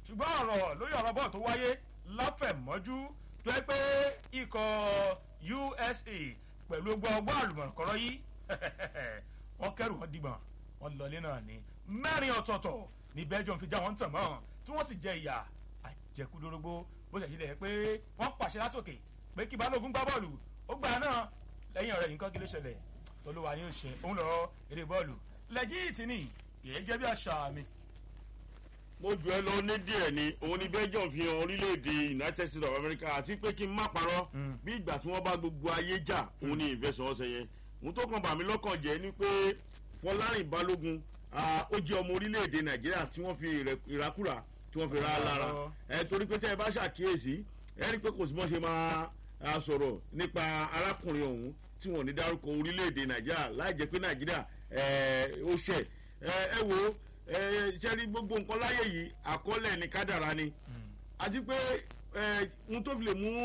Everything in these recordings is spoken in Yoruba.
ṣùgbọ́n ọ̀rọ̀ lórí ọ̀rọ̀ bọ́ọ̀ tó wáyé láfẹ̀mọ́jú tó ẹ pé ikọ̀ usa pẹ̀lú gbọ́ ọgbọ́n àlùmọ̀kọ́rọ́ yìí wọ́n kẹ́rù wọn dìgbọ̀n wọn lọlé náà ní mẹ́rin ọ̀tọ̀ọ̀tọ̀ ní belgium fi já wọn tàn mọ́ tí wọ́n sì jẹ ìyà àjẹkúdórógbó bó ṣe ṣe pé wọ́n pàṣẹ látòkè pé kí balógun gbá bọ́ọ̀lù ó gbà náà lẹ́yìn ọ̀rẹ́ yìí kọ́ kí ló ṣẹlẹ̀ tolúwa ni ó ṣe òun lọ́rọ́ eré bọ́ọ̀lù lẹ́jìtì ni kìí jẹ́ bí àṣà mi. mo jù ẹ lọ ní díẹ̀ ni òun ni belgium fi hàn orílẹ̀-èdè united states of america àti pé kí n má parọ́ bí ìgbà tí wọ́n bá gbogbo ayé jà òun ni ìfẹsẹ̀wọnsẹ̀ yẹn òun tó kàn bà mí lọ́kàn jẹ́ ni pé fọlárìn balógun ó jẹ́ ọmọ orílẹ̀-èdè nàìjíríà tí wọ́n fi ìrakúra tí wọ́n fi ra lára ẹ torí pé tẹ́ ẹ bá ṣàkíyèsí ẹ rí i pé kò sí bọ́n ṣe máa sọ̀rọ̀ nípa arákùnrin ọ̀hún tí wọ́n ní dárúkọ orílẹ̀-èdè nàìjíríà láì jẹ́ pé nàìjíríà ó ṣẹ̀ ẹ wo ṣe rí gbogbo nǹkan láyé yìí àkọọ́lẹ̀ ní kádàrá ni àti pé ohun tó fi lè mú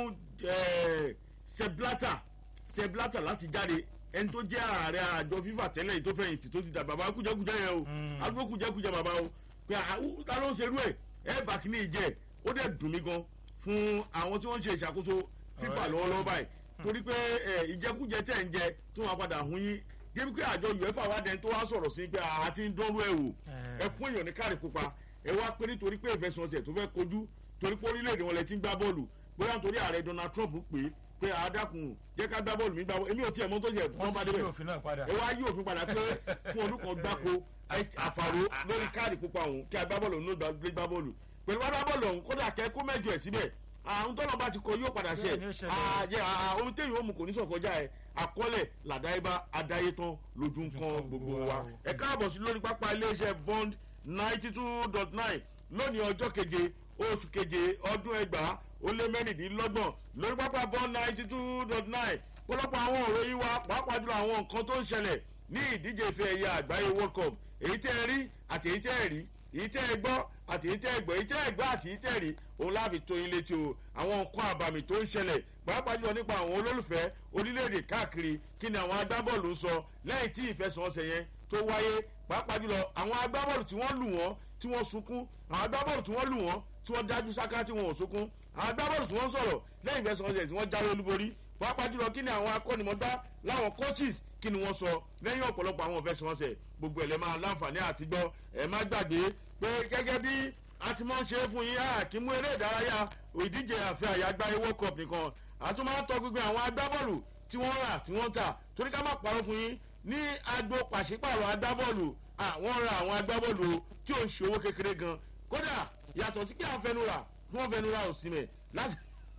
seblata seblata láti jáde ẹni tó jẹ́ ààrẹ àjọ fífà tẹ́lẹ̀ yìí tó fẹ̀yìntì tó ti dà bàbá kújẹ́kújẹ́ yẹn o àdúgbò kújẹ́kújẹ́ bàbá o pé ta ló ń ṣerú ẹ̀ ẹ̀ bá kíní ìjẹ́ ó dẹ̀ dùn mí gan fún àwọn tí wọ́n ń ṣe ìṣàkóso fífà lọ́wọ́lọ́wọ́ báyìí torí pé ìjẹkújẹ tẹ̀ ń jẹ tó wọn padà hun yín débi pé àjọ uefa wa dẹni tó wá sọ̀rọ̀ sí pé àti ń dánrú ẹ̀ wò ẹ fún èèyàn ní káàdì pupa ẹ wá pé nítorí pé ìfẹsọ̀nsẹ̀ tó fẹ́ kojú torí pé orílẹ̀-èdè wọn lẹ ti ń gbá bọ́ọ̀lù bóyá nítorí ààrẹ donald trump pé pé àádákùn jẹ́ ká gbá bọ́ọ̀lù mi gbá bọ́ọ̀lù èmi ò tiẹ̀ mọ́ tó yẹ wọ́n bá débẹ̀ ẹ wá yí òfin padà pé fún ọdún kan gbáko àfàrò lórí káàdì pupa òun kí agbábọ́ọ̀lù òun ló gbá bọ́ọ̀lù pẹ̀lú agbábọ́ọ̀lù òun kódà kẹ́ kó mẹ́jọ ẹ̀ síbẹ̀ àwọn tọ́lọ̀ bá ti kọ yóò padà ṣe àjẹ ohun téèyàn ó mu kò ní sọ̀kọjá ẹ̀ àkọọ́lẹ̀ làdáyébá adáyétán lójú nǹkan gbogbo wa ẹ káàbọ̀ sí lórí pápá iléeṣẹ́ bond ninety two dot nine lónìí ọjọ́ keje oṣù keje ọdún ẹgbàá ó lé mẹ́rìndínlọ́gbọ̀n lórí pápá bond ninety two dot nine pọ̀lọpọ̀ àwọn ọ̀rọ̀ yìí wá pàápàá jùlọ àwọn nǹkan tó ń ṣẹlẹ̀ ní ìdíje ife ẹ̀yà àgbáyé world cup èyí tẹ́ ẹ rí àti èyí tẹ́ ẹ rí èyí tẹ́ ẹ gbọ́ àti èyí tẹ́ ẹ gbọ́ èyí tẹ́ ẹ gbọ́ àti èyí tẹ́ ẹ rí òun láàbì tó yín létí o àwọn nǹkan àbàmì tó ń ṣẹlẹ̀ pàápàá jùlọ nípa àwọn olólùfẹ́ orílẹ̀-èdè káàkiri kí ni àwọn agbábọ́ọ̀lù ń sọ lẹ́yìn tí ìfẹsẹ̀wọnsẹ̀ yẹn tó wáyé pàápàá jùlọ àwọn agbábọ́ọ̀lù tí wọ́n lù wọ́n tí wọ́n sunkún àwọn agbábọ́ọ̀lù tí wọ́n lù wọ́n tí wọ́n dájú sáká tí wọ́n ò sunkún àwọn agbábọ́ọ̀lù tí wọ́n sọ̀rọ̀ lẹ́yìn ìfẹsẹ̀wọnsẹ̀ tí wọ́n jáwé olúborí pàápàá jùlọ kí ni àwọn akọ́nimọ̀dá láwọn coaches kí ni wọ́n sọ lẹ́yìn ọ̀pọ̀lọpọ̀ àwọn ìfẹsẹ̀wọnsẹ̀ gbogbo ẹ̀ lẹ́ máa láǹfààní àti gbọ́ ẹ̀ má gbàgbé pé gẹ́gẹ́ bí a ti mọ̀ ń ṣe é fún yín kí mú eré ìdárayá ìdíje àfẹ́ àyágbá world cup nìkan a tún máa ń tọ́ gbígbé àwọn agbábọ́ọ̀lù tí wọ́n rà tí wọ́n tà torí ká má parọ́ fún yín ní agbo pàṣípààrọ̀ agbábọ́ọ̀lù àwọn ra àwọn agbábọ́ọ̀lù tí ò ń ṣe owó kékeré gan kódà yàtọ̀ sí kí à ń fẹnu rà kí wọ́n fẹnu rà òsì mẹ́ láti.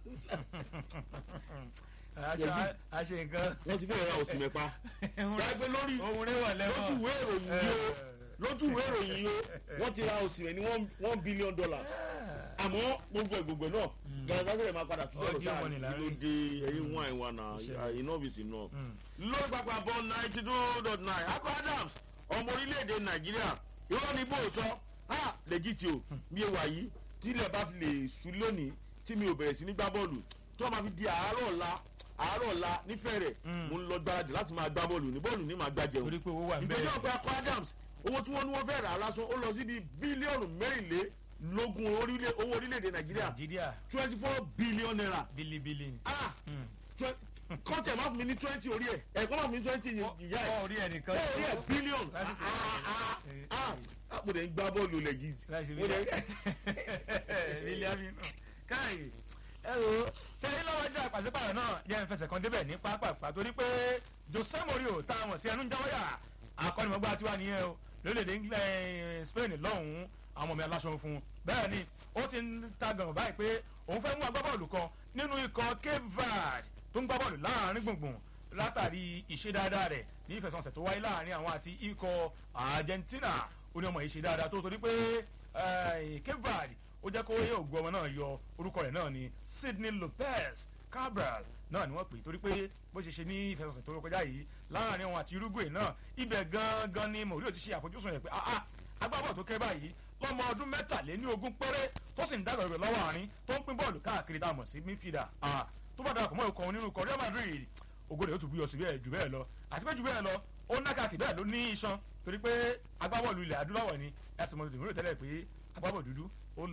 a ṣe nǹkan. wọ́n ti fẹ́ẹ́ ra òsì mẹ́pa. gbàgbé lórí ohun rẹ̀ wà lẹ́wọ̀n. lójú ìwé ìròyìn yìí o lójú ìwé ìròyìn yìí o wọ́n ti ra òsì rẹ̀ ní one billion dollars àmọ́ gbogbo ẹ̀gbogbo náà gàdásílẹ̀ máa padà tún sọ̀rọ̀ sáà kí ló dé ẹyin wọn àìwá náà iná bìsì náà. lórí pápá bọ́ ninety two dot nine akọ adams ọmọ orílẹ̀-èdè nàìjíríà irọ́ ní bóòtọ́ a lẹ́jìtì o bí ewa yìí tí ilẹ̀ bá fi lè sùn lónìí tí mi ò bẹ̀rẹ̀ sí ní gbá bọ́ọ̀lù tó máa fi di àárọ̀ ọ̀la àárọ̀ ọ̀la nífẹ̀ẹ́ rẹ̀ mo ń lọ gbáradì láti máa gbá bọ́ọ̀lù ní bọ́ọ̀lù ní máa gbá jẹun torí pé owó wà ń bẹ́ẹ̀. ìgbésẹ̀ ọ̀pẹ akọ adams owó tí wọ́n ní wọ́n fẹ́ rà á lásán ó lọ síbi bílíọ̀nù mẹ́rìnlé lógún orílẹ̀ owó orílẹ̀-èdè nàìjíríà nàìjíríà twenty four billion naira bílíbílì. ah kọ́ńtẹ̀ máa fún mi ní twenty orí ẹ̀ ẹ̀kọ́ máa fún mi ní twenty ìyá ẹ̀ orí ẹ̀ nìkan. orí ẹ̀ billion Lásìkò ah ah ah mo dẹ̀ ń gbá bọ́ọ̀lù lẹ̀ yìí mo dẹ̀ lílẹ̀ àmínú káyè ẹ o ṣe ní lọ́wọ́ jẹ́ àpàṣípààrọ̀ náà jẹ́ ìfẹsẹ̀ kan débẹ̀ ní pápá torí pé jose morio tá a mọ̀ sí ẹnu ń jáwọ́yà akọ́nimọ̀gbá tiwa nìyẹn o lórílẹ̀‐èdè spain lọ́hùn-ún àwọn ọmọ mi aláṣọ fún un bẹ́ẹ̀ ni ó ti ń ta gàngàn báyìí pé òun fẹ́ mú agbábọ́ọ̀lù kan nínú ikọ̀ cape verde tó ń gbá bọ́ọ̀lù láàrin gbùngbùn látàrí ìṣe dáadáa rẹ̀ ní ìfẹsọ̀nsẹ̀ tó wáyé láàrin àwọn àti ikọ̀ argentina ó ní ọmọ yìí ṣe dáadáa tó torí pé cape verde ó jẹ́ kó yẹ ògùn ọmọ náà yọ orúkọ rẹ̀ náà ni sydney lopez cabral náà ni wọ́n pè torí pé bó ṣe ṣe ní ìfẹsọ̀nsẹ̀ tó kọjá yìí láàrin àwọn àti uruguay náà ibẹ̀ gangan ni mourinho ti ṣe àfojúsùn rẹ̀ pé agbábọ̀ tó kẹ́ báyìí lọ́mọ ọdún mẹ́tàléní ogún péré tó sì ń dàgbà rẹ̀ lọ́wọ́ àárín tó ń pín bọ́ọ̀lù káàkiri tá a mọ̀ sí midfielder tó bá darapọ̀ mọ́ ikọ̀ onírú ikọ̀ real madrid ògo rẹ̀ ó tún bí ọ̀sùn bẹ́ẹ̀ jù bẹ́ẹ̀ lọ àti pé jù bẹ́ẹ̀ lọ ó ná káàkiri bẹ́ẹ̀ ló ní iṣan torí pé agbábọ́ọ̀lù ilẹ̀ adúláwọ̀ ni ẹ̀sìn mọ́tò tèmi rò tẹ́lẹ̀ pé agbábọ̀ dúdú